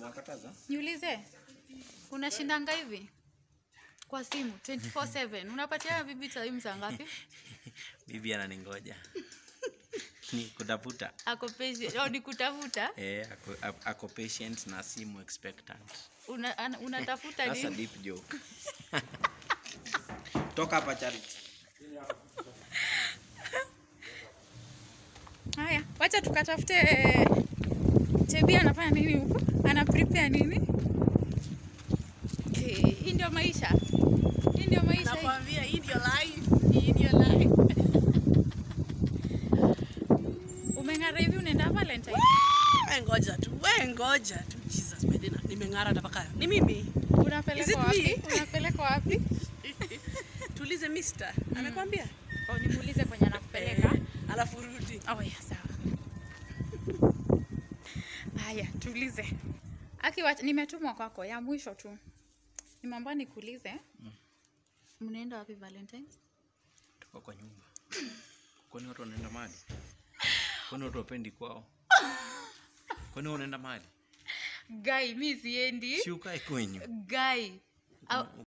Unakataza? Niulize, unashindanga hivi kwa simu 24/7 unapatia bibi time saa ngapi? Bibi ananingoja. Ni kutafuta. Ako patient, au ni kutafuta? Eh, ako, ako- ako patient na simu expectant. Una, ana- unatafuta That's a nini? deep joke. Toka hapa Charity. Haya, wacha tukatafute Chebi anafanya nini huko? Ana prepare nini? Okay, hii ndio maisha. Hii ndio maisha. hii. Nakwambia hii ndio life. Hii ndio life. Umeng'ara hivi unaenda Valentine? We ngoja tu. We ngoja tu. Jesus, by the way, nimeng'ara hata paka. Ni mimi. Is it Unapelekwa wapi? me? Unapelekwa wapi? Tuulize mister. Amekwambia? Oh, nimuulize kwenye anakupeleka. Eh, Alafu rudi. Oh, ya sawa. Haya, tuulize. Aki, wacha- nimetumwa kwako ya mwisho tu. Nimeambiwa nikuulize. Mnaenda wapi Valentines? Toka kwa nyumba. Kwani watu wanaenda mahali? Kwani watu wapendi kwao? Kwani wewe unaenda mahali? Guy, mi siendi. Si ukae kwenyu. Guy. Au-